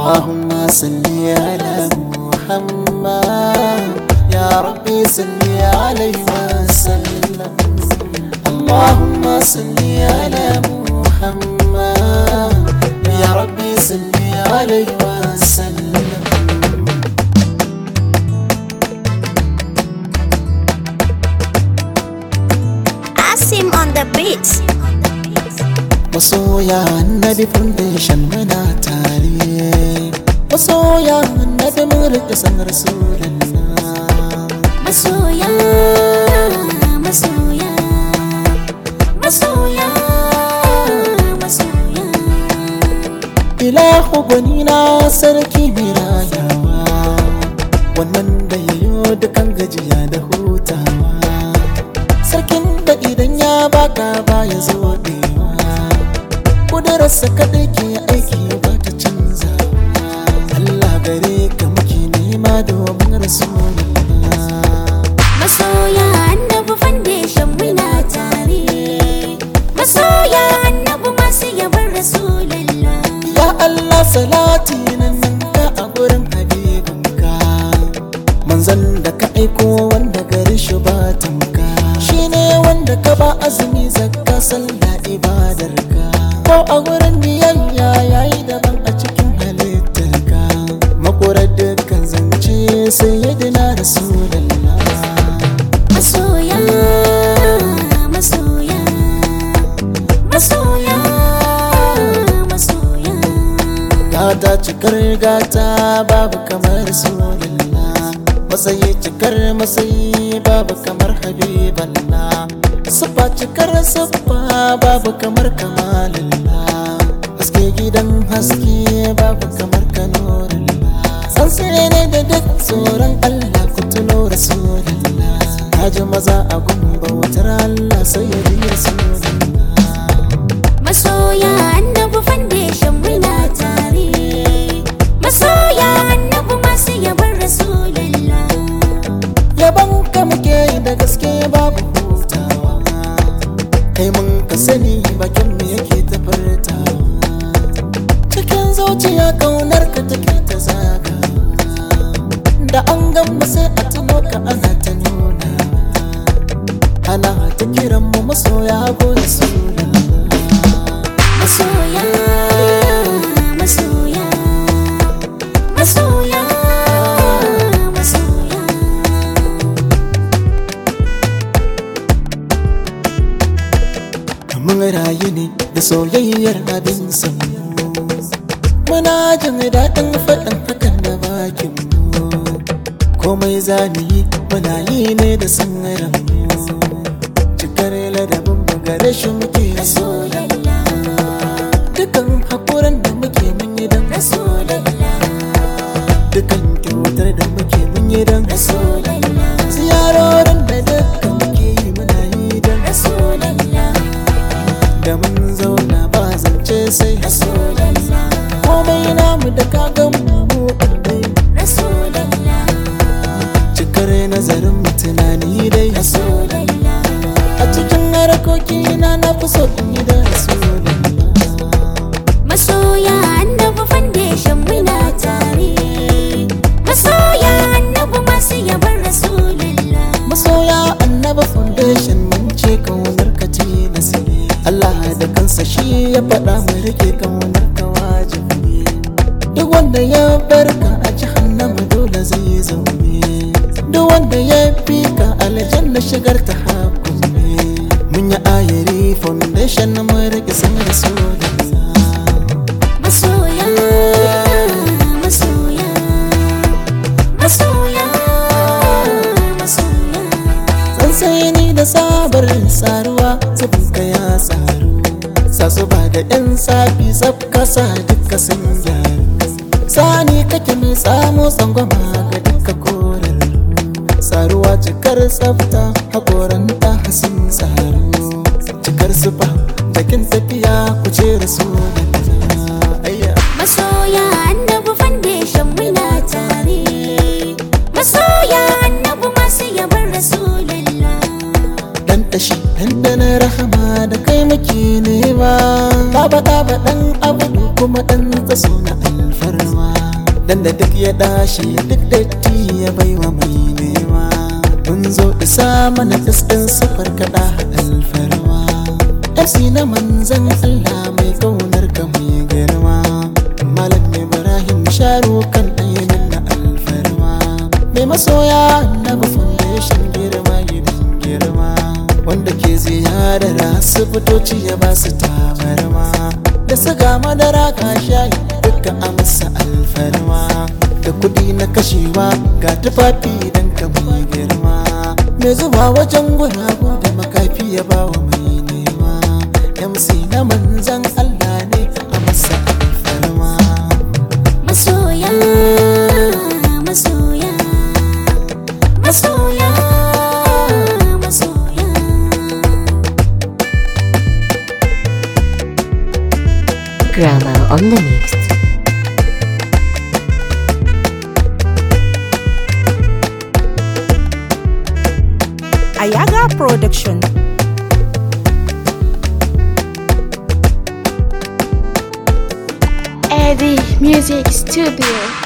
اللهم صل على محمد يا ربي صل عليه وسلم اللهم صل على محمد يا ربي صل عليه وسلم Asim on the beat. masoya annabi foundation muna tare masoya annabi mun rike san rasulullah Masoya, masoya, masoya, masoya. ilahu gwanina sarki mai rayawa wannan da yayo dukan gajiya da hutawa sarkin da idan ya baka baya zo dewa kudurarsa kaɗai ke aiki ba ta canza Allah gare ka muke nema domin rasulullah Masoya annabi foundation muna tare. Masoya annabi masu yabar Rasulallah. Ya Allah salati nan ka a gurin habibinka Manzan da ka aiko wanda gari shi ba tamka Shi ne wanda ka ba azumi zakka sallah ibadarka Ko a gurin biyayya yayi daban a cikin halittarka Makurar dukkan zance sayyidina Rasulallah Masoya, masoya, masoya, masoya. Gata cikar gata babu kamar Rasulullah Masayi cikar masayi babu kamar Habiballah Siffa cikar siffa babu kamar Kamalullah Haske gidan haske babu kamar Kanurullah San sai ne da duk tsoron Allah ku tuno Rasulullah Kaji maza a gumba wutar Allah sai ya bi Rasulullah Masoya annabi foundation muna tare. Masoya annabi masu yabar Rasulallah. yaban ka muke yi da gaske babu hutawa kai mun ka sani bakin mu yake ta furtawa cikin zuciya kaunar ka take ta zaga da an gamba sai a tuno ka ana ta nuna ana ta kiran mu masoya ko rasulullah Masoya, masoya, masoya, masoya. mun rayu ne da soyayyar abin samu muna jin daɗin faɗin hakan da bakin mu komai zani yi muna yi ne da san mu cikar ladabin mu gare shi muke so Rasulallah, dukan haƙuran da muke mun yi don Rasulallah, dukan kyautar da muke mun yi don Rasulallah, ziyarorin da dukkan muke yi muna yi don Rasulallah, da mun zauna ba zance sai Rasulallah, komai namu da kagan mu mu ɗai Rasulallah, cikar nazarin mu tunani dai Rasulallah. a cikin harkoki na na fi so in yi da rasulullah Masoya annabi foundation muna tare. Masoya annabi masu yabar Rasulallah. masoya annaba foundation mun ce kaunar ka tilas ne Allah da kansa shi ya faɗa mu rike kaunar ka wajibi ne duk wanda ya barka a jahannama dole zai zaune duk wanda ya fi ka aljanna shigar ta hakun ne mun yi ayari foundation na mu rike san rasulullah Masoya, masoya, masoya, masoya. Tsantsani da sabar saruwa ka ya tsaru Sasu ba da yan safi tsaf kasa duka sun gyaru Sani kake mai samu tsangwama ga duka korar Saruwa cikar tsafta hakoran ta hasin tsaro Cikar sufa bakin tafiya ku ce rasu da Masoya annabi foundation muna tare. Masoya annabi masu yabar Rasulallah. dan tashi dandanar rahama da kai muke nema Baba ɗaba ɗan abu kuma ɗan tsaso na alfarma dan da duk ya dashi duk datti ya baiwa mai nema mun zo isa mana ɗin sufar kaɗa alfarma FC na manzan Allah mai ƙaunar ka mai girma Malam Ibrahim Sharu kan ɗayanin na alfarma mai masoya na foundation girma gidan girma wanda ke ziyarar asibitoci ya ba su tabarma da suga madara ka shayi duka a masa alfarma da kudi na kashewa ga tufafi don ka mai girma mai zuba wajen guragu da makafi ya ba wa mai nema MC na manzan Allah ne a masa alfarma masoya masoya masoya masoya Grammar on the mix. Ayaga Production. Eddie Music Studio.